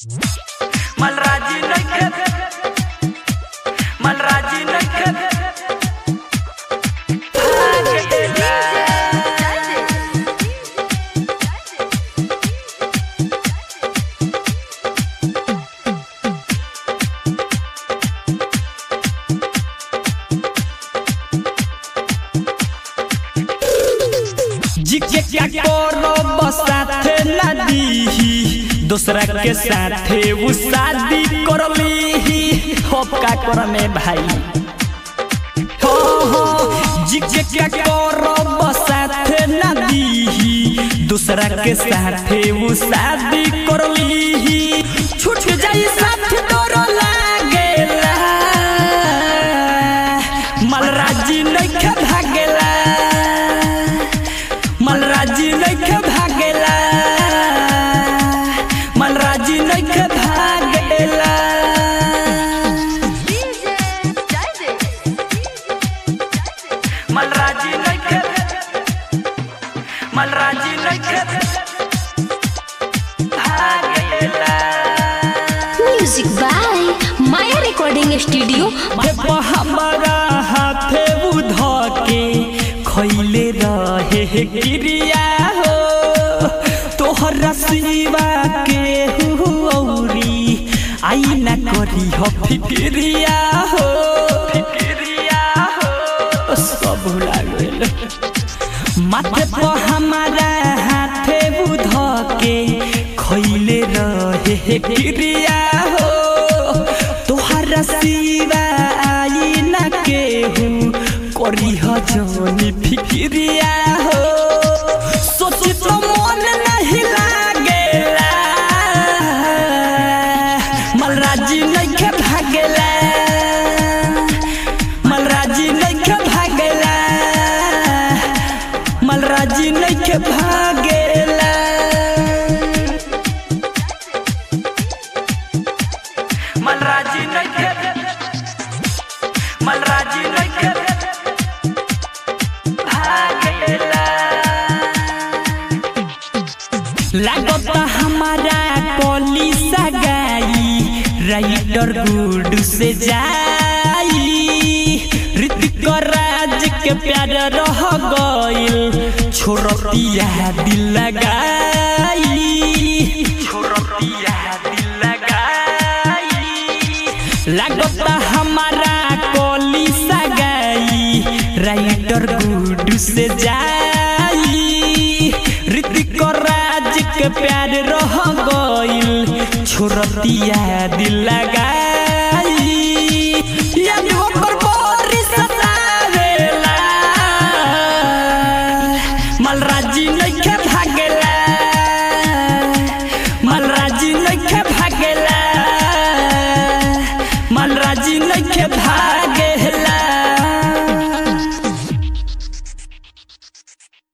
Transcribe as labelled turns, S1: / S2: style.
S1: मलराजी नइखे मलराजी नइखे भागेला
S2: जिके क्या करो बसाथे ना दीही दूसरा के साथे वो शादी कर लीही होप का कर में भाई हो हो जिके क्या करो बसाथे ना दीही दूसरा के साथे वो शादी कर लीही छूट जाई साथ तोरो लागेला मलराजी नइखे भागेला मलराजी नइखे भागेला मलराजी नइखे भागेला
S1: मलराजी नइखे मलराजी नइखे भागेला
S3: music by Maya recording studio
S2: जब हमारा हाथे उध के खैले रहे हे क्रिया हो तोहरा सिवा के औरी आई ना करी हो फिक्रिया हो फिक्रिया हो सब भुला गेल माथे पर हमारा हाथे बुध के खैले रहे हे क्रिया हो तोहरा सिवा आई ना केहू करी ह जोनी फिक्रिया हो सोची तो मन नहीं लागेला मलराजी नइखे भागेला मलराजी नइखे भागेला मलराजी नइखे भागेला
S1: मलराजी नइखे मलराजी नइखे भागेला
S2: लागता हमारा कॉली सगाई राइटर गुड से जाई ऋतिक राज के प्यार रह गइल छोरतिया दिल लगाई छोरतिया दिल लगाई लागता हमारा कॉली सगाई राइटर गुड से जाई ऋतिक राज के प्यार रह गइल छोरतिया दिल लगाई याद ओकर बोरी सतावेला मलराजी नइखे भागेला मलराजी नइखे भागेला मलराजी नइखे भागे